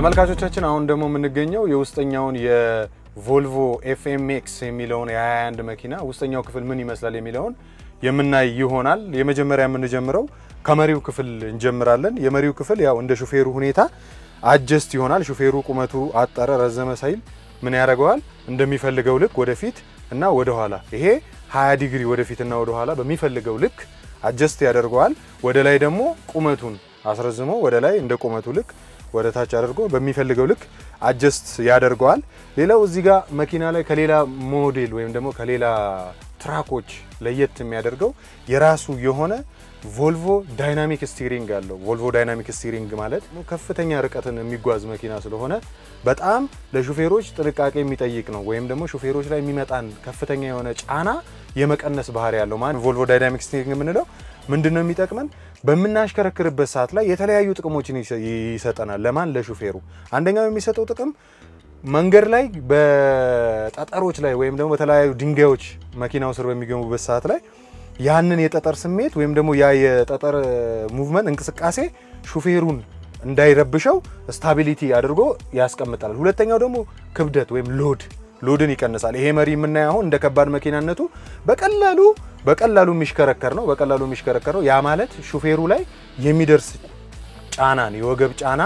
ተመልካቾቻችን አሁን ደግሞ የምንገኘው የውስጠኛውን የቮልቮ ኤፍኤምኤክስ የሚለውን የ21 መኪና ውስጠኛው ክፍል ምን ይመስላል የሚለውን የምናይ ይሆናል። የመጀመሪያ የምንጀምረው ከመሪው ክፍል እንጀምራለን። የመሪው ክፍል ያው እንደ ሹፌሩ ሁኔታ አጀስት ይሆናል። ሹፌሩ ቁመቱ አጠረ ረዘመ ሳይል ምን ያደርገዋል እንደሚፈልገው ልክ ወደፊት እና ወደ ኋላ ይሄ 20 ዲግሪ ወደፊትና ወደ ኋላ በሚፈልገው ልክ አጀስት ያደርገዋል። ወደ ላይ ደግሞ ቁመቱን አስረዝሞ ወደ ላይ እንደ ቁመቱ ልክ ወደ ታች አድርጎ በሚፈልገው ልክ አጀስት ያደርገዋል። ሌላው እዚህ ጋር መኪና ላይ ከሌላ ሞዴል ወይም ደግሞ ከሌላ ትራኮች ለየት የሚያደርገው የራሱ የሆነ ቮልቮ ዳይናሚክ ስቲሪንግ አለው። ቮልቮ ዳይናሚክ ስቲሪንግ ማለት ከፍተኛ ርቀትን የሚጓዝ መኪና ስለሆነ በጣም ለሹፌሮች ጥንቃቄ የሚጠይቅ ነው። ወይም ደግሞ ሹፌሮች ላይ የሚመጣን ከፍተኛ የሆነ ጫና የመቀነስ ባህሪ ያለው ማለት ቮልቮ ዳይናሚክ ስቲሪንግ የምንለው ምንድን ነው የሚጠቅመን? በምናሽከረክርበት ሰዓት ላይ የተለያዩ ጥቅሞችን ይሰጠናል። ለማን? ለሹፌሩ። አንደኛው የሚሰጠው ጥቅም መንገድ ላይ በጠጠሮች ላይ ወይም ደግሞ በተለያዩ ድንጋዮች መኪናው ስር በሚገቡበት ሰዓት ላይ ያንን የጠጠር ስሜት ወይም ደግሞ ያ የጠጠር ሙቭመንት እንቅስቃሴ ሹፌሩን እንዳይረብሸው ስታቢሊቲ አድርጎ ያስቀምጣል። ሁለተኛው ደግሞ ክብደት ወይም ሎድ ሎድን ይቀንሳል። ይሄ መሪ የምናየው አሁን እንደ ከባድ መኪናነቱ በቀላሉ በቀላሉ የሚሽከረከር ነው። በቀላሉ የሚሽከረከር ነው። ያ ማለት ሹፌሩ ላይ የሚደርስ ጫናን የወገብ ጫና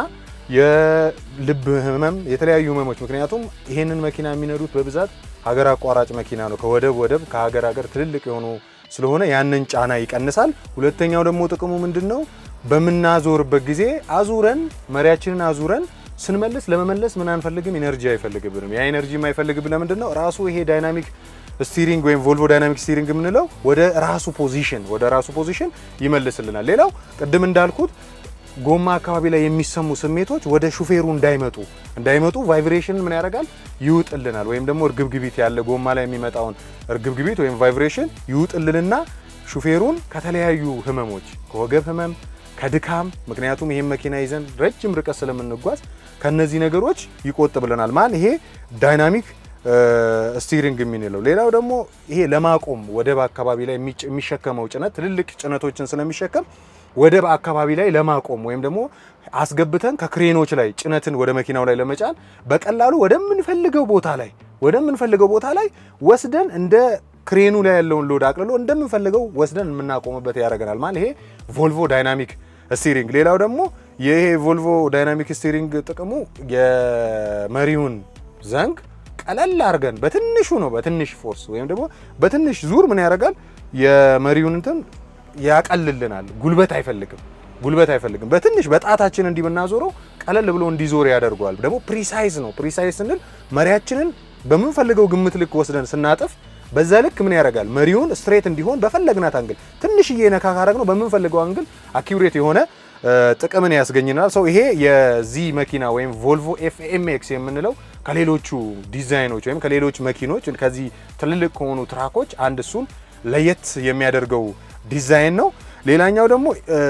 የልብ ህመም፣ የተለያዩ ህመሞች ምክንያቱም ይሄንን መኪና የሚነዱት በብዛት ሀገር አቋራጭ መኪና ነው። ከወደብ ወደብ ከሀገር ሀገር ትልልቅ የሆኑ ስለሆነ ያንን ጫና ይቀንሳል። ሁለተኛው ደግሞ ጥቅሙ ምንድን ነው? በምናዞርበት ጊዜ አዙረን መሪያችንን አዙረን ስንመልስ ለመመለስ ምን አንፈልግም፣ ኢነርጂ አይፈልግብንም። ያ ኢነርጂ የማይፈልግብን ለምንድን ነው? ራሱ ይሄ ዳይናሚክ ስቲሪንግ ወይም ቮልቮ ዳይናሚክ ስቲሪንግ የምንለው ወደ ራሱ ፖዚሽን ወደ ራሱ ፖዚሽን ይመልስልናል። ሌላው ቅድም እንዳልኩት ጎማ አካባቢ ላይ የሚሰሙ ስሜቶች ወደ ሹፌሩ እንዳይመጡ እንዳይመጡ ቫይብሬሽን ምን ያደርጋል ይውጥልናል። ወይም ደግሞ እርግብግቢት ያለ ጎማ ላይ የሚመጣውን እርግብግቢት ወይም ቫይብሬሽን ይውጥልንና ሹፌሩን ከተለያዩ ህመሞች ከወገብ ህመም ከድካም ምክንያቱም ይሄን መኪና ይዘን ረጅም ርቀት ስለምንጓዝ ከነዚህ ነገሮች ይቆጥብልናል። ማን ይሄ ዳይናሚክ ስቲሪንግ የምንለው። ሌላው ደግሞ ይሄ ለማቆም ወደብ አካባቢ ላይ የሚሸከመው ጭነት ትልልቅ ጭነቶችን ስለሚሸከም ወደብ አካባቢ ላይ ለማቆም ወይም ደግሞ አስገብተን ከክሬኖች ላይ ጭነትን ወደ መኪናው ላይ ለመጫን በቀላሉ ወደምንፈልገው ቦታ ላይ ወደምንፈልገው ቦታ ላይ ወስደን እንደ ክሬኑ ላይ ያለውን ሎድ አቅልሎ እንደምንፈልገው ወስደን የምናቆምበት ያደርገናል። ማለት ይሄ ቮልቮ ዳይናሚክ ስቲሪንግ። ሌላው ደግሞ ይሄ ቮልቮ ዳይናሚክ ስቲሪንግ ጥቅሙ የመሪውን ዘንግ ቀለል አድርገን በትንሹ ነው በትንሽ ፎርስ ወይም ደግሞ በትንሽ ዙር ምን ያደርጋል የመሪውን እንትን ያቀልልናል። ጉልበት አይፈልግም ጉልበት አይፈልግም። በትንሽ በጣታችን እንዲህ ብናዞረው ቀለል ብሎ እንዲዞር ያደርገዋል። ደግሞ ፕሪሳይዝ ነው። ፕሪሳይዝ ስንል መሪያችንን በምንፈልገው ግምት ልክ ወስደን ስናጥፍ በዛ ልክ ምን ያደርጋል መሪውን ስትሬት እንዲሆን በፈለግናት አንግል ትንሽዬ ነካ ካረግ ነው በምንፈልገው አንግል አኪውሬት የሆነ ጥቅምን ያስገኝናል። ሰው ይሄ የዚህ መኪና ወይም ቮልቮ ኤፍኤምኤክስ የምንለው ከሌሎቹ ዲዛይኖች ወይም ከሌሎች መኪኖች ከዚህ ትልልቅ ከሆኑ ትራኮች አንድ እሱን ለየት የሚያደርገው ዲዛይን ነው። ሌላኛው ደግሞ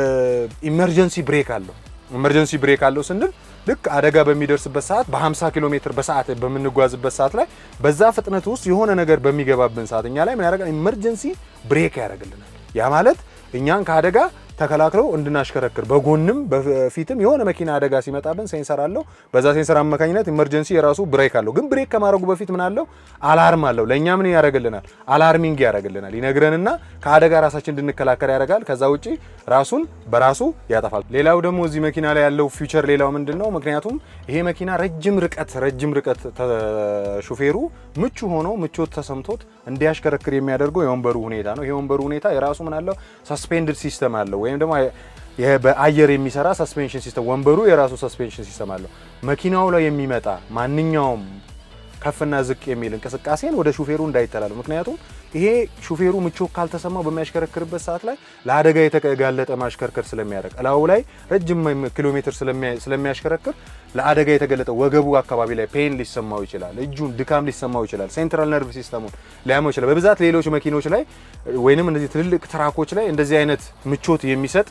ኢመርጀንሲ ብሬክ አለው። ኢመርጀንሲ ብሬክ አለው ስንል ልክ አደጋ በሚደርስበት ሰዓት በ50 ኪሎ ሜትር በሰዓት በምንጓዝበት ሰዓት ላይ በዛ ፍጥነት ውስጥ የሆነ ነገር በሚገባብን ሰዓት እኛ ላይ ምን ያደርጋል? ኢመርጀንሲ ብሬክ ያደርግልናል። ያ ማለት እኛን ከአደጋ ተከላክለው እንድናሽከረክር በጎንም በፊትም የሆነ መኪና አደጋ ሲመጣብን ሴንሰር አለው። በዛ ሴንሰር አማካኝነት ኢመርጀንሲ የራሱ ብሬክ አለው። ግን ብሬክ ከማድረጉ በፊት ምን አለው? አላርም አለው። ለእኛ ምን ያደርግልናል? አላርሚንግ ያደርግልናል። ይነግረንና ከአደጋ ራሳችን እንድንከላከል ያደርጋል። ከዛ ውጪ ራሱን በራሱ ያጠፋል። ሌላው ደግሞ እዚህ መኪና ላይ ያለው ፊውቸር ሌላው ምንድን ነው? ምክንያቱም ይሄ መኪና ረጅም ርቀት ረጅም ርቀት ሹፌሩ ምቹ ሆኖ ምቾት ተሰምቶት እንዲያሽከረክር የሚያደርገው የወንበሩ ሁኔታ ነው። ይሄ ወንበሩ ሁኔታ የራሱ ምን አለው? ሰስፔንድድ ሲስተም አለው ወይም ደግሞ በአየር የሚሰራ ሰስፔንሽን ሲስተም ወንበሩ የራሱ ሰስፔንሽን ሲስተም አለው። መኪናው ላይ የሚመጣ ማንኛውም ከፍና ዝቅ የሚል እንቅስቃሴን ወደ ሹፌሩ እንዳይተላለፍ። ምክንያቱም ይሄ ሹፌሩ ምቾት ካልተሰማው በሚያሽከረክርበት ሰዓት ላይ ለአደጋ የተጋለጠ ማሽከርከር ስለሚያደርግ እላዩ ላይ ረጅም ኪሎ ሜትር ስለሚያሽከረክር ለአደጋ የተገለጠ ወገቡ አካባቢ ላይ ፔን ሊሰማው ይችላል። እጁን ድካም ሊሰማው ይችላል። ሴንትራል ነርቭ ሲስተሙን ሊያመው ይችላል። በብዛት ሌሎች መኪኖች ላይ ወይንም እነዚህ ትልልቅ ትራኮች ላይ እንደዚህ አይነት ምቾት የሚሰጥ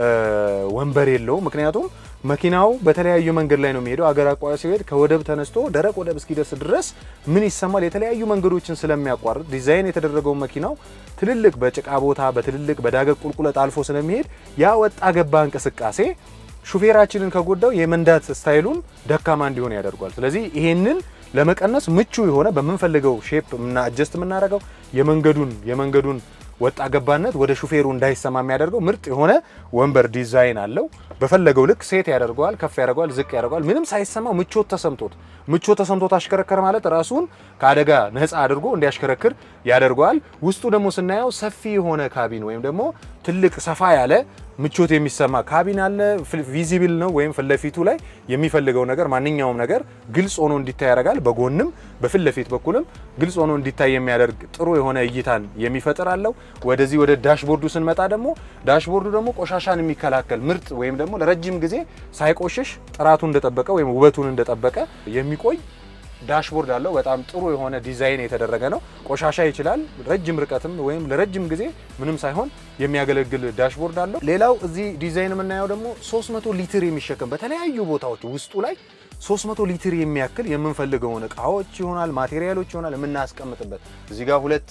ወንበር የለውም። ምክንያቱም መኪናው በተለያዩ መንገድ ላይ ነው የሚሄደው። አገር አቋራጭ ሲሄድ ከወደብ ተነስቶ ደረቅ ወደብ እስኪደርስ ድረስ ምን ይሰማል? የተለያዩ መንገዶችን ስለሚያቋርጥ ዲዛይን የተደረገው መኪናው ትልልቅ በጭቃ ቦታ በትልልቅ በዳገት ቁልቁለት አልፎ ስለሚሄድ ያ ወጣ ገባ እንቅስቃሴ ሹፌራችንን ከጎዳው የመንዳት ስታይሉን ደካማ እንዲሆን ያደርጓል። ስለዚህ ይሄንን ለመቀነስ ምቹ የሆነ በምንፈልገው ሼፕ እና አጀስት የምናደርገው የመንገዱን የመንገዱን ወጣ ገባነት ወደ ሹፌሩ እንዳይሰማ የሚያደርገው ምርጥ የሆነ ወንበር ዲዛይን አለው። በፈለገው ልክ ሴት ያደርገዋል፣ ከፍ ያደርገዋል፣ ዝቅ ያደርገዋል። ምንም ሳይሰማው ምቾት ተሰምቶት ምቾት ተሰምቶት አሽከረከር ማለት ራሱን ከአደጋ ነፃ አድርጎ እንዲያሽከረክር ያደርገዋል። ውስጡ ደግሞ ስናየው ሰፊ የሆነ ካቢን ወይም ደግሞ ትልቅ ሰፋ ያለ ምቾት የሚሰማ ካቢን አለ። ቪዚብል ነው ወይም ፊት ለፊቱ ላይ የሚፈልገው ነገር ማንኛውም ነገር ግልጽ ሆኖ እንዲታይ ያደርጋል። በጎንም በፊት ለፊት በኩልም ግልጽ ሆኖ እንዲታይ የሚያደርግ ጥሩ የሆነ እይታን የሚፈጥር አለው። ወደዚህ ወደ ዳሽቦርዱ ስንመጣ ደግሞ ዳሽቦርዱ ደግሞ ቆሻሻን የሚከላከል ምርጥ ወይም ደግሞ ለረጅም ጊዜ ሳይቆሽሽ ጥራቱን እንደጠበቀ ወይም ውበቱን እንደጠበቀ የሚቆይ ዳሽቦርድ አለው። በጣም ጥሩ የሆነ ዲዛይን የተደረገ ነው። ቆሻሻ ይችላል። ረጅም ርቀትም ወይም ለረጅም ጊዜ ምንም ሳይሆን የሚያገለግል ዳሽቦርድ አለው። ሌላው እዚህ ዲዛይን የምናየው ደግሞ 300 ሊትር የሚሸከም በተለያዩ ቦታዎች ውስጡ ላይ 300 ሊትር የሚያክል የምንፈልገውን እቃዎች ይሆናል ማቴሪያሎች ይሆናል የምናስቀምጥበት እዚህ ጋር ሁለት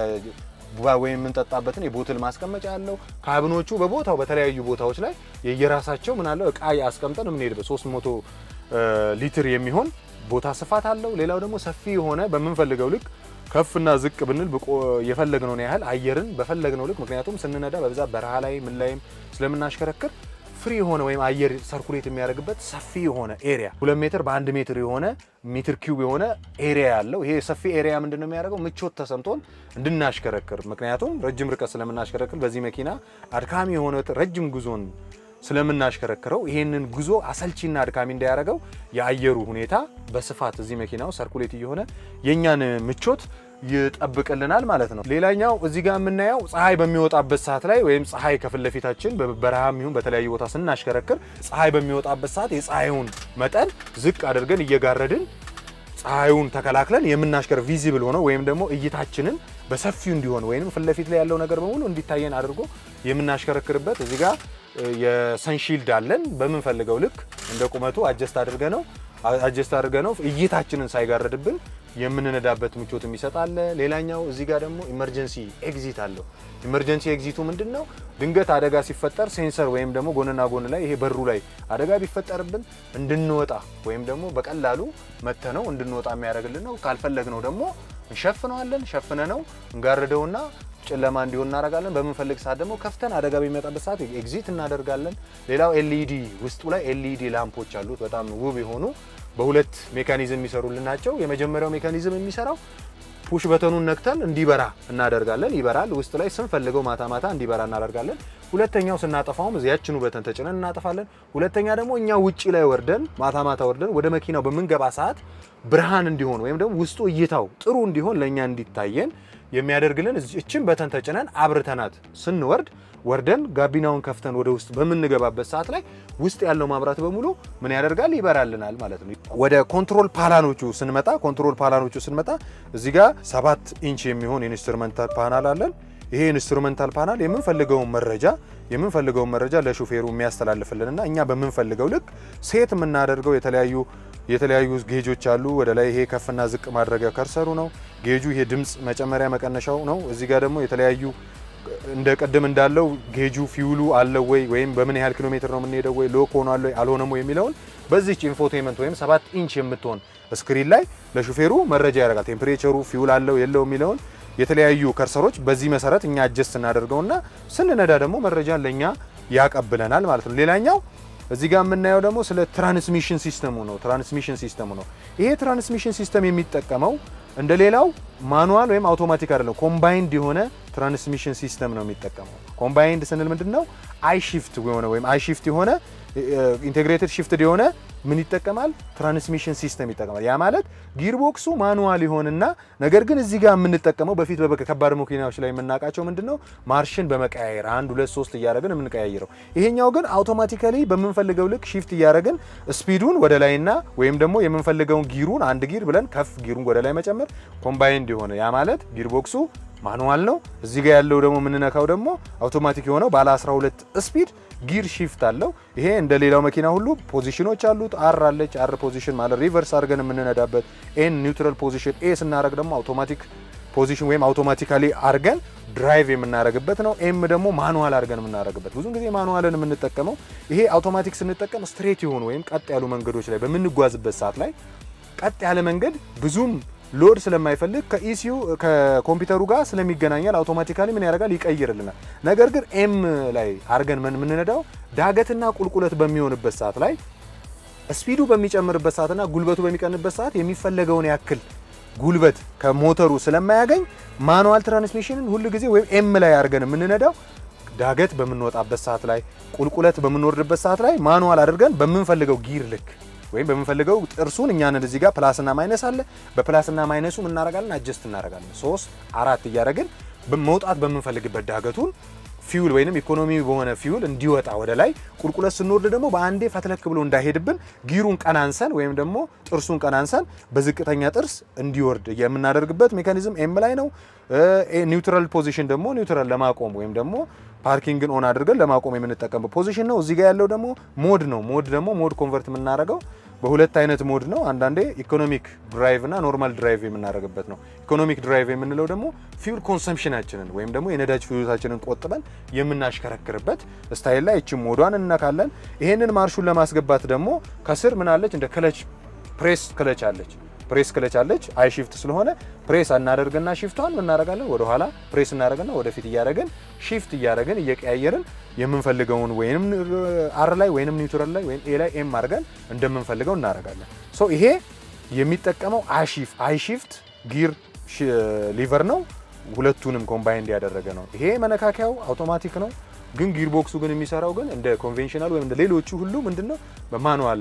ወይም የምንጠጣበትን የቦትል ማስቀመጫ አለው። ካብኖቹ በቦታው በተለያዩ ቦታዎች ላይ የየራሳቸው ምን አለው እቃ አስቀምጠን የምንሄድበት 300 ሊትር የሚሆን ቦታ ስፋት አለው። ሌላው ደግሞ ሰፊ የሆነ በምንፈልገው ልክ ከፍና ዝቅ ብንል የፈለግነውን ያህል አየርን በፈለግነው ልክ ምክንያቱም ስንነዳ በብዛት በረሃ ላይ ምን ላይም ስለምናሽከረክር ፍሪ የሆነ ወይም አየር ሰርኩሌት የሚያደርግበት ሰፊ የሆነ ኤሪያ ሁለት ሜትር በአንድ ሜትር የሆነ ሜትር ኪዩብ የሆነ ኤሪያ ያለው ይሄ ሰፊ ኤሪያ ምንድን ነው የሚያደርገው ምቾት ተሰምቶን እንድናሽከረክር ምክንያቱም ረጅም ርቀት ስለምናሽከረክር በዚህ መኪና አድካሚ የሆነ ረጅም ጉዞን ስለምናሽከረክረው ይሄንን ጉዞ አሰልቺና አድካሚ እንዳያደርገው የአየሩ ሁኔታ በስፋት እዚህ መኪናው ሰርኩሌት እየሆነ የእኛን ምቾት ይጠብቅልናል ማለት ነው። ሌላኛው እዚህ ጋር የምናየው ፀሐይ በሚወጣበት ሰዓት ላይ ወይም ፀሐይ ከፊት ለፊታችን በበረሃም ይሁን በተለያዩ ቦታ ስናሽከረክር ፀሐይ በሚወጣበት ሰዓት የፀሐዩን መጠን ዝቅ አድርገን እየጋረድን ፀሐዩን ተከላክለን የምናሽከር ቪዚብል ሆነ ወይም ደግሞ እይታችንን በሰፊው እንዲሆን ወይም ፊት ለፊት ላይ ያለው ነገር በሙሉ እንዲታየን አድርጎ የምናሽከረክርበት እዚህ ጋር የሰንሺልድ አለን። በምንፈልገው ልክ እንደ ቁመቱ አጀስት አድርገ ነው አጀስት አድርገ ነው እይታችንን ሳይጋረድብን የምንነዳበት ምቾት የሚሰጥ አለ። ሌላኛው እዚህ ጋር ደግሞ ኢመርጀንሲ ኤግዚት አለው። ኢመርጀንሲ ኤግዚቱ ምንድን ነው? ድንገት አደጋ ሲፈጠር ሴንሰር ወይም ደግሞ ጎንና ጎን ላይ ይሄ በሩ ላይ አደጋ ቢፈጠርብን እንድንወጣ ወይም ደግሞ በቀላሉ መተነው እንድንወጣ የሚያደርግልን ነው። ካልፈለግነው ደግሞ እንሸፍነዋለን። ሸፍነ ነው እንጋርደውና ጨለማ እንዲሆን እናደርጋለን። በምንፈልግ ሰዓት ደግሞ ከፍተን አደጋ በሚመጣበት ሰዓት ኤግዚት እናደርጋለን። ሌላው ኤልኢዲ ውስጡ ላይ ኤልኢዲ ላምፖች አሉት። በጣም ውብ የሆኑ በሁለት ሜካኒዝም የሚሰሩልን ናቸው። የመጀመሪያው ሜካኒዝም የሚሰራው ፑሽ በተኑን ነክተን እንዲበራ እናደርጋለን። ይበራል። ውስጥ ላይ ስንፈልገው ማታ ማታ እንዲበራ እናደርጋለን። ሁለተኛው ስናጠፋውም እዚያችኑ በተን ተጭነን እናጠፋለን። ሁለተኛ ደግሞ እኛ ውጪ ላይ ወርደን ማታ ማታ ወርደን ወደ መኪናው በምንገባ ሰዓት ብርሃን እንዲሆን ወይም ደግሞ ውስጡ እይታው ጥሩ እንዲሆን ለእኛ እንዲታየን የሚያደርግልን እችን በተን ተጭነን አብርተናት ስንወርድ ወርደን ጋቢናውን ከፍተን ወደ ውስጥ በምንገባበት ሰዓት ላይ ውስጥ ያለው ማብራት በሙሉ ምን ያደርጋል? ይበራልናል ማለት ነው። ወደ ኮንትሮል ፓናሎቹ ስንመጣ ኮንትሮል ፓናሎቹ ስንመጣ እዚህ ጋር ሰባት ኢንች የሚሆን ኢንስትሩመንታል ፓናል አለን። ይሄ ኢንስትሩመንታል ፓናል የምንፈልገውን መረጃ የምንፈልገውን መረጃ ለሹፌሩ የሚያስተላልፍልንና እኛ በምንፈልገው ልክ ሴት የምናደርገው የተለያዩ የተለያዩ ጌጆች አሉ። ወደ ላይ ይሄ ከፍና ዝቅ ማድረጊያ ከርሰሩ ነው። ጌጁ ይሄ ድምፅ መጨመሪያ መቀነሻው ነው። እዚህ ጋር ደግሞ የተለያዩ እንደ ቅድም እንዳለው ጌጁ ፊውሉ አለው ወይ ወይም በምን ያህል ኪሎ ሜትር ነው የምንሄደው ወይ ሎክ ሆኗል ወይ አልሆነም ወይ የሚለውን በዚች ኢንፎቴመንት ወይም ሰባት ኢንች የምትሆን ስክሪን ላይ ለሹፌሩ መረጃ ያደርጋል። ቴምፕሬቸሩ ፊውል አለው የለው የሚለውን የተለያዩ ከርሰሮች በዚህ መሰረት እኛ አጀስት እናደርገውና ስንነዳ ደግሞ መረጃን ለእኛ ያቀብለናል ማለት ነው። ሌላኛው እዚህ ጋር የምናየው ደግሞ ስለ ትራንስሚሽን ሲስተሙ ነው። ትራንስሚሽን ሲስተሙ ነው። ይሄ ትራንስሚሽን ሲስተም የሚጠቀመው እንደ ሌላው ማኑዋል ወይም አውቶማቲክ አይደለም። ኮምባይንድ የሆነ ትራንስሚሽን ሲስተም ነው የሚጠቀመው። ኮምባይንድ ስንል ምንድን ነው? አይ ሺፍት የሆነ ወይም አይ ሺፍት የሆነ ኢንቴግሬትድ ሺፍትድ የሆነ ምን ይጠቀማል? ትራንስሚሽን ሲስተም ይጠቀማል። ያ ማለት ጊርቦክሱ ማኑዋል ይሆንና ነገር ግን እዚህ ጋር የምንጠቀመው በፊት በከባድ መኪናዎች ላይ የምናውቃቸው ምንድን ነው ማርሽን በመቀያየር አንድ ሁለት ሶስት እያደረግን የምንቀያይረው። ይሄኛው ግን አውቶማቲካሊ በምንፈልገው ልክ ሺፍት እያደረግን ስፒዱን ወደ ላይና ወይም ደግሞ የምንፈልገውን ጊሩን አንድ ጊር ብለን ከፍ ጊሩን ወደ ላይ መጨመር ኮምባይንድ የሆነ ያ ማለት ጊርቦክሱ ማኑዋል ነው። እዚህ ጋር ያለው ደግሞ የምንነካው ደግሞ አውቶማቲክ የሆነው ባለ 12 ስፒድ ጊር ሺፍት አለው። ይሄ እንደ ሌላው መኪና ሁሉ ፖዚሽኖች አሉት። አር አለች። አር ፖዚሽን ማለት ሪቨርስ አድርገን የምንነዳበት፣ ኤን ኒውትራል ፖዚሽን፣ ኤ ስናደርግ ደግሞ አውቶማቲክ ፖዚሽን ወይም አውቶማቲካሊ አርገን ድራይቭ የምናደርግበት ነው። ኤም ደግሞ ማኑዋል አድርገን የምናደርግበት። ብዙን ጊዜ ማኑዋልን የምንጠቀመው ይሄ አውቶማቲክ ስንጠቀም ስትሬት የሆኑ ወይም ቀጥ ያሉ መንገዶች ላይ በምንጓዝበት ሰዓት ላይ ቀጥ ያለ መንገድ ብዙም ሎድ ስለማይፈልግ ከኢሲዩ ከኮምፒውተሩ ጋር ስለሚገናኛል አውቶማቲካሊ ምን ያደርጋል ይቀይርልናል። ነገር ግን ኤም ላይ አድርገን ምን የምንነዳው ዳገትና ቁልቁለት በሚሆንበት ሰዓት ላይ ስፒዱ በሚጨምርበት ሰዓትና ጉልበቱ በሚቀንበት ሰዓት የሚፈለገውን ያክል ጉልበት ከሞተሩ ስለማያገኝ ማኑዋል ትራንስሚሽንን ሁል ጊዜ ወይም ኤም ላይ አድርገን የምንነዳው ዳገት በምንወጣበት ሰዓት ላይ ቁልቁለት በምንወርድበት ሰዓት ላይ ማኑዋል አድርገን በምንፈልገው ጊር ልክ ወይም በምንፈልገው ጥርሱን እኛን እዚህ ጋር ፕላስና ማይነስ አለ። በፕላስና ማይነሱ እናደርጋለን፣ አጀስት እናደርጋለን። ሶስት አራት እያደረግን መውጣት በምንፈልግበት ዳገቱን ፊውል ወይንም ኢኮኖሚ በሆነ ፊውል እንዲወጣ ወደ ላይ ቁልቁለት ስንወርድ ደግሞ በአንዴ ፈትለክ ብሎ እንዳይሄድብን ጊሩን ቀናንሰን ወይም ደግሞ ጥርሱን ቀናንሰን በዝቅተኛ ጥርስ እንዲወርድ የምናደርግበት ሜካኒዝም ኤም ላይ ነው። ኒውትራል ፖዚሽን ደግሞ ኒውትራል ለማቆም ወይም ደግሞ ፓርኪንግን ኦን አድርገን ለማቆም የምንጠቀምበት ፖዚሽን ነው። እዚህ ጋር ያለው ደግሞ ሞድ ነው። ሞድ ደግሞ ሞድ ኮንቨርት የምናደርገው በሁለት አይነት ሞድ ነው። አንዳንዴ ኢኮኖሚክ ድራይቭ እና ኖርማል ድራይቭ የምናደርግበት ነው። ኢኮኖሚክ ድራይቭ የምንለው ደግሞ ፊውል ኮንሰምፕሽናችንን ወይም ደግሞ የነዳጅ ፍጆታችንን ቆጥበን የምናሽከረክርበት ስታይል ላይ እቺ ሞዷን እነካለን። ይሄንን ማርሹን ለማስገባት ደግሞ ከስር ምን አለች? እንደ ክለች ፕሬስ ክለች አለች። ፕሬስ ክለች አለች። አይ ሺፍት ስለሆነ ፕሬስ እናደርግና ሺፍቷን እናደርጋለን። ወደ ኋላ ፕሬስ እናደርግና ወደፊት እያደረግን ሺፍት እያደረግን እየቀያየርን የምንፈልገውን ወይንም አር ላይ ወይንም ኒውትራል ላይ ወይም ኤ ላይ ኤም አድርገን እንደምንፈልገው እናደርጋለን። ሶ ይሄ የሚጠቀመው አይሺፍ አይሺፍት ጊር ሊቨር ነው። ሁለቱንም ኮምባይንድ ያደረገ ነው። ይሄ መነካከያው አውቶማቲክ ነው። ግን ጊር ቦክሱ ግን የሚሰራው ግን እንደ ኮንቬንሽናል ወይም እንደ ሌሎቹ ሁሉ ምንድነው በማኑዋል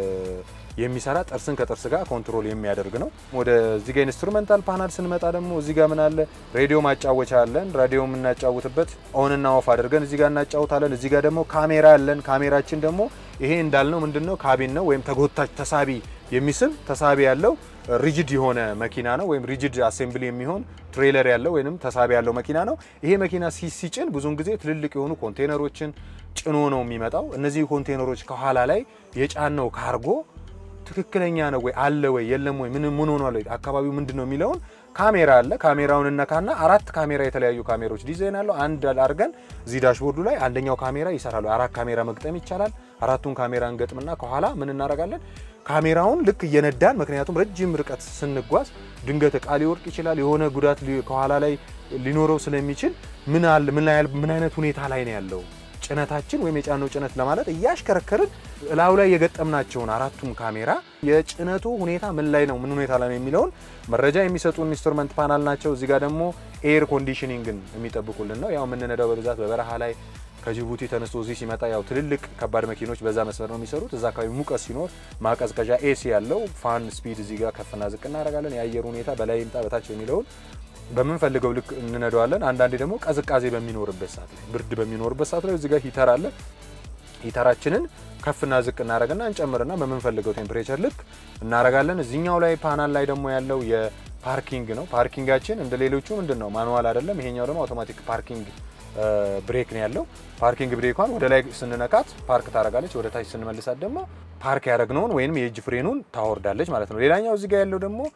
የሚሰራ ጥርስን ከጥርስ ጋር ኮንትሮል የሚያደርግ ነው። ወደ እዚህ ጋር ኢንስትሩሜንታል ፓናል ስንመጣ ደግሞ እዚህ ጋር ምን አለ? ሬዲዮ ማጫወቻ አለን። ራዲዮ የምናጫውትበት ኦን እና ኦፍ አድርገን እዚህ ጋር እናጫውታለን። እዚህ ጋር ደግሞ ካሜራ አለን። ካሜራችን ደግሞ ይሄ እንዳልነው ምንድነው ካቢን ነው ወይም ተጎታች ተሳቢ የሚስብ ተሳቢ ያለው ሪጅድ የሆነ መኪና ነው ወይም ሪጅድ አሴምብሊ የሚሆን ትሬለር ያለው ወይም ተሳቢ ያለው መኪና ነው። ይሄ መኪና ሲጭን ብዙውን ጊዜ ትልልቅ የሆኑ ኮንቴነሮችን ጭኖ ነው የሚመጣው። እነዚህ ኮንቴነሮች ከኋላ ላይ የጫነው ካርጎ ትክክለኛ ነው ወይ አለ ወይ የለም ወይ ምን ምን ሆኗል ወይ አካባቢው ምንድን ነው የሚለውን ካሜራ አለ። ካሜራውን እነካና አራት ካሜራ የተለያዩ ካሜራዎች ዲዛይን አለው አንድ አድርገን እዚህ ዳሽቦርዱ ላይ አንደኛው ካሜራ ይሰራሉ። አራት ካሜራ መግጠም ይቻላል። አራቱን ካሜራ እንገጥምና ከኋላ ምን እናደርጋለን ካሜራውን ልክ እየነዳን ምክንያቱም ረጅም ርቀት ስንጓዝ ድንገት እቃ ሊወርቅ ይችላል። የሆነ ጉዳት ከኋላ ላይ ሊኖረው ስለሚችል ምን አለ ምን አይነት ሁኔታ ላይ ነው ያለው ጭነታችን ወይም የጫነው ጭነት ለማለት እያሽከረከርን እላዩ ላይ የገጠምናቸውን አራቱም ካሜራ የጭነቱ ሁኔታ ምን ላይ ነው ምን ሁኔታ ላይ ነው የሚለውን መረጃ የሚሰጡን ኢንስትሩመንት ፓናል ናቸው። እዚህ ጋር ደግሞ ኤር ኮንዲሽኒንግን የሚጠብቁልን ነው። ያው የምንነዳው በብዛት በበረሃ ላይ ከጅቡቲ ተነስቶ እዚህ ሲመጣ ያው ትልልቅ ከባድ መኪኖች በዛ መስመር ነው የሚሰሩት። እዛ አካባቢ ሙቀት ሲኖር ማቀዝቀዣ ኤሲ ያለው ፋን ስፒድ እዚህ ጋር ከፍና ዝቅ እናደርጋለን። የአየር ሁኔታ በላይ ይምጣ በታች የሚለውን በምንፈልገው ልክ እንነዳዋለን። አንዳንዴ ደግሞ ቀዝቃዜ በሚኖርበት ሰዓት ላይ ብርድ በሚኖርበት ሰዓት ላይ እዚህ ጋር ሂተር አለ። ሂተራችንን ከፍና ዝቅ እናደርግና እንጨምርና በምንፈልገው ቴምፕሬቸር ልክ እናደርጋለን። እዚኛው ላይ ፓናል ላይ ደግሞ ያለው የፓርኪንግ ነው። ፓርኪንጋችን እንደ ሌሎቹ ምንድን ነው ማኑዋል አይደለም። ይሄኛው ደግሞ አውቶማቲክ ፓርኪንግ ብሬክ ነው ያለው። ፓርኪንግ ብሬኳን ወደ ላይ ስንነካት ፓርክ ታደርጋለች፣ ወደ ታች ስንመልሳት ደግሞ ፓርክ ያደረግነውን ወይም የእጅ ፍሬኑን ታወርዳለች ማለት ነው። ሌላኛው እዚህ ጋር ያለው ደግሞ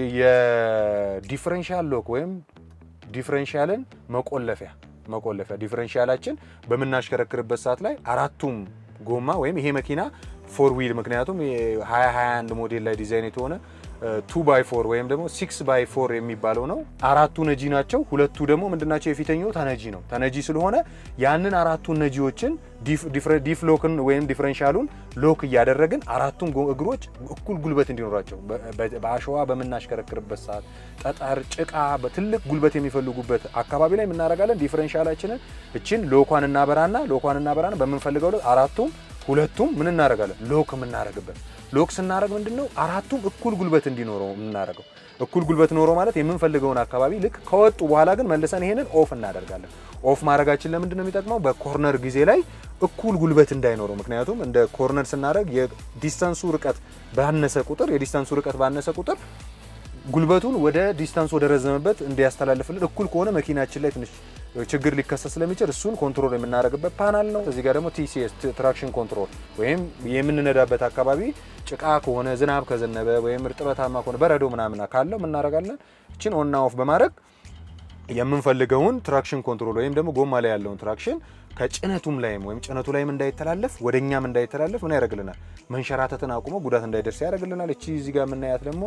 የዲፍረንሻል ሎክ ወይም ዲፍረንሻልን መቆለፊያ መቆለፊያ ዲፍረንሻላችን በምናሽከረክርበት ሰዓት ላይ አራቱም ጎማ ወይም ይሄ መኪና ፎር ዊል ምክንያቱም 2021 ሞዴል ላይ ዲዛይን የተሆነ ቱ ባይ ፎር ወይም ደግሞ ሲክስ ባይ ፎር የሚባለው ነው። አራቱ ነጂ ናቸው። ሁለቱ ደግሞ ምንድናቸው? የፊተኛው ተነጂ ነው። ተነጂ ስለሆነ ያንን አራቱን ነጂዎችን ዲፍ ሎክን ወይም ዲፍረንሻሉን ሎክ እያደረግን አራቱም እግሮች እኩል ጉልበት እንዲኖራቸው በአሸዋ በምናሽከረክርበት ሰዓት ጠጠር፣ ጭቃ በትልቅ ጉልበት የሚፈልጉበት አካባቢ ላይ የምናደርጋለን። ዲፍረንሻላችንን እችን ሎኳን እናበራና ሎኳን እናበራና በምንፈልገው አራቱም ሁለቱም ምን እናደርጋለን? ሎክ የምናደርግበት ሎክ ስናደርግ ምንድነው አራቱም እኩል ጉልበት እንዲኖረው የምናደርገው። እኩል ጉልበት ኖሮ ማለት የምንፈልገውን አካባቢ ልክ ከወጡ በኋላ ግን መልሰን ይሄንን ኦፍ እናደርጋለን። ኦፍ ማድረጋችን ለምንድን ነው የሚጠቅመው? በኮርነር ጊዜ ላይ እኩል ጉልበት እንዳይኖረው። ምክንያቱም እንደ ኮርነር ስናደርግ የዲስታንሱ ርቀት ባነሰ ቁጥር የዲስታንሱ ርቀት ባነሰ ቁጥር ጉልበቱን ወደ ዲስታንስ ወደ ረዘመበት እንዲያስተላልፍልን እኩል ከሆነ መኪናችን ላይ ትንሽ ችግር ሊከሰት ስለሚችል እሱን ኮንትሮል የምናደርግበት ፓናል ነው። እዚህ ጋር ደግሞ ቲሲኤስ ትራክሽን ኮንትሮል ወይም የምንነዳበት አካባቢ ጭቃ ከሆነ ዝናብ ከዘነበ ወይም እርጥበታማ ከሆነ በረዶ ምናምን ካለው ምናደርጋለን እችን ኦንና ኦፍ በማድረግ የምንፈልገውን ትራክሽን ኮንትሮል ወይም ደግሞ ጎማ ላይ ያለውን ትራክሽን ከጭነቱም ላይም ወይም ጭነቱ ላይም እንዳይተላለፍ ወደ እኛም እንዳይተላለፍ ምን ያደርግልናል? መንሸራተትን አቁሞ ጉዳት እንዳይደርስ ያደርግልናል። እቺ እዚህ ጋር የምናያት ደግሞ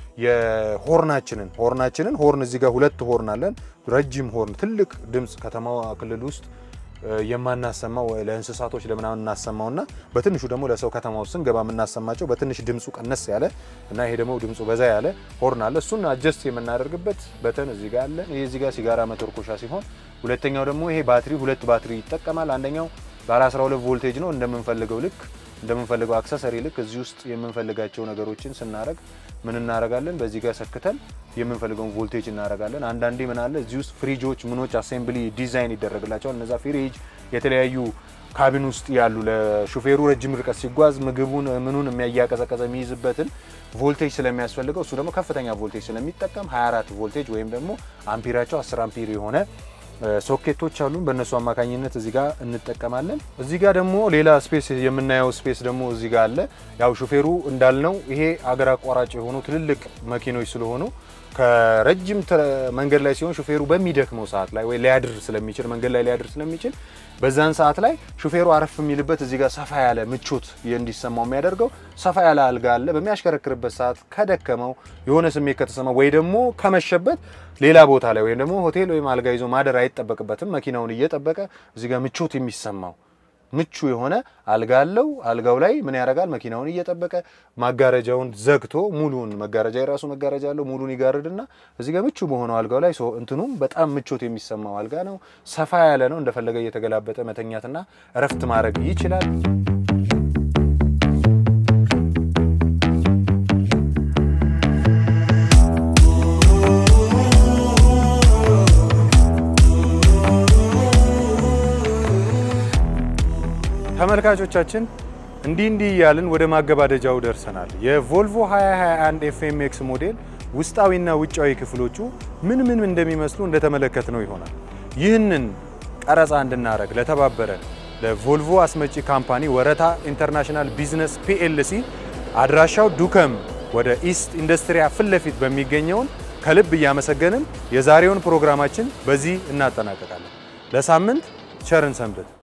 የሆርናችንን ሆርናችንን ሆርን እዚህ ጋር ሁለት ሆርን አለን። ረጅም ሆርን ትልቅ ድምፅ ከተማዋ ክልል ውስጥ የማናሰማው ለእንስሳቶች ለምናምን እናሰማውና በትንሹ ደግሞ ለሰው ከተማ ውስጥ ስንገባ የምናሰማቸው በትንሽ ድምፁ ቀነስ ያለ እና ይሄ ደግሞ ድምፁ በዛ ያለ ሆርን አለ። እሱን አጀስት የምናደርግበት በተን እዚህ ጋር አለ። ይሄ እዚህ ጋር ሲጋራ መተርኮሻ ሲሆን ሁለተኛው ደግሞ ይሄ ባትሪ ሁለት ባትሪ ይጠቀማል። አንደኛው ባለ 12 ቮልቴጅ ነው። እንደምንፈልገው ልክ እንደምንፈልገው አክሰሰሪ ልክ እዚህ ውስጥ የምንፈልጋቸው ነገሮችን ስናረግ ምን እናረጋለን? በዚህ ጋር ሰክተን የምንፈልገውን ቮልቴጅ እናረጋለን። አንዳንዴ ምን አለ እዚህ ውስጥ ፍሪጆች ምኖች አሴምብሊ ዲዛይን ይደረግላቸዋል። እነዛ ፍሪጅ የተለያዩ ካቢን ውስጥ ያሉ ለሹፌሩ ረጅም ርቀት ሲጓዝ ምግቡን ምኑን የሚያቀዘቀዘ የሚይዝበትን ቮልቴጅ ስለሚያስፈልገው እሱ ደግሞ ከፍተኛ ቮልቴጅ ስለሚጠቀም 24 ቮልቴጅ ወይም ደግሞ አምፒራቸው 10 አምፒር የሆነ ሶኬቶች አሉን። በእነሱ አማካኝነት እዚህ ጋር እንጠቀማለን። እዚህ ጋር ደግሞ ሌላ ስፔስ የምናየው ስፔስ ደግሞ እዚህ ጋር አለ። ያው ሹፌሩ እንዳልነው ይሄ አገር አቋራጭ የሆኑ ትልልቅ መኪኖች ስለሆኑ ከረጅም መንገድ ላይ ሲሆን ሹፌሩ በሚደክመው ሰዓት ላይ ወይ ሊያድር ስለሚችል መንገድ ላይ ሊያድር ስለሚችል በዛን ሰዓት ላይ ሹፌሩ አረፍ የሚልበት እዚህ ጋር ሰፋ ያለ ምቾት እንዲሰማው የሚያደርገው ሰፋ ያለ አልጋ አለ። በሚያሽከረክርበት ሰዓት ከደከመው የሆነ ስሜት ከተሰማው ወይ ደግሞ ከመሸበት ሌላ ቦታ ላይ ወይም ደግሞ ሆቴል ወይም አልጋ ይዞ ማደር አይጠበቅበትም። መኪናውን እየጠበቀ እዚህ ጋር ምቾት የሚሰማው ምቹ የሆነ አልጋ አለው። አልጋው ላይ ምን ያደርጋል? መኪናውን እየጠበቀ ማጋረጃውን ዘግቶ ሙሉን መጋረጃ የራሱ መጋረጃ አለው። ሙሉን ይጋርድና እዚህ ጋር ምቹ በሆነው አልጋው ላይ እንትኑም በጣም ምቾት የሚሰማው አልጋ ነው። ሰፋ ያለ ነው። እንደፈለገ እየተገላበጠ መተኛትና እረፍት ማድረግ ይችላል። ተመልካቾቻችን እንዲህ እንዲህ እያልን ወደ ማገባደጃው ደርሰናል። የቮልቮ 2021 ኤፍኤምኤክስ ሞዴል ውስጣዊና ውጫዊ ክፍሎቹ ምን ምን እንደሚመስሉ እንደተመለከት ነው ይሆናል። ይህንን ቀረጻ እንድናደረግ ለተባበረን ለቮልቮ አስመጪ ካምፓኒ ወረታ ኢንተርናሽናል ቢዝነስ ፒኤልሲ አድራሻው ዱከም ወደ ኢስት ኢንዱስትሪያ ፊት ለፊት በሚገኘውን ከልብ እያመሰገንን የዛሬውን ፕሮግራማችን በዚህ እናጠናቀቃለን። ለሳምንት ቸርን ሰንብት።